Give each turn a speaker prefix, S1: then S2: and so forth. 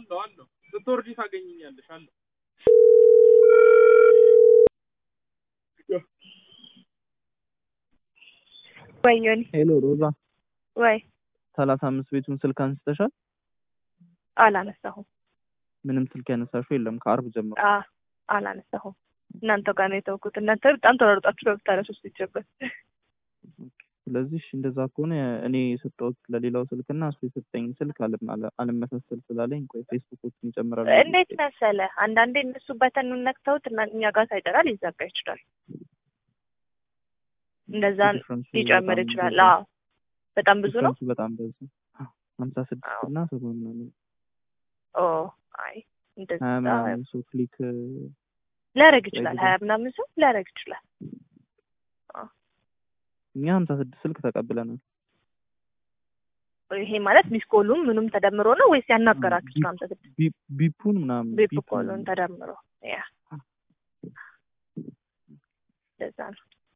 S1: አለው አለው ስትወርጂ ታገኝኛለሽ አለው
S2: ወይ ዮኒ
S3: ሄሎ ሮዛ፣
S2: ወይ
S3: ሰላሳ አምስት ቤቱን ስልክ አንስተሻል?
S2: አላነሳሁም
S3: ምንም ስልክ ያነሳሽው የለም ከአርብ ጀምሮ።
S2: አ አላነሳሁም እናንተ ጋር ነው የተውኩት እናንተ በጣም ተሯሩጣችሁ ነው ብታነሱት ሲጀመር
S3: ስለዚህ እሺ፣ እንደዛ ከሆነ እኔ የሰጠሁት ለሌላው ስልክ እና እሱ የሰጠኝ ስልክ አለም- አለ- አለመሳሰል ስላለኝ ቆይ ፌስቡኮችን ይጨምራሉ።
S2: እንዴት መሰለ አንዳንዴ እነሱ በተኑን ነክተውት እና እኛ ጋር ሳይጠራ ሊዘጋ ይችላል እንደዛ
S3: ዲፍረንሱ
S2: ሊጨምር
S3: በጣም
S2: ይችላል
S3: ብዙ-
S2: አዎ በጣም ብዙ ነው
S3: ዲፍረንሱ በጣም ብዙ ሀምሳ ስድስት
S2: አዎ።
S3: እና ሰባ ምናምን
S2: ኦ አይ እንደዛ
S3: ሀያ ምናምን ሰው ክሊክ
S2: ሊያደርግ ይችላል
S3: ወይ
S2: ሀያ ምናምን ሰው ሊያደርግ ይችላል
S3: እኛ ሀምሳ ስድስት ስልክ ተቀብለናል።
S2: ይሄ ማለት ሚስኮሉም ምኑም ተደምሮ ነው ወይስ ያናገራችሁት ከሀምሳ ስድስት
S3: ቢ- ቢፑን ምናምን
S2: ቤፕ
S3: ቢፑን
S2: ኮሉን ተደምሮ ያ እንደዛ ነው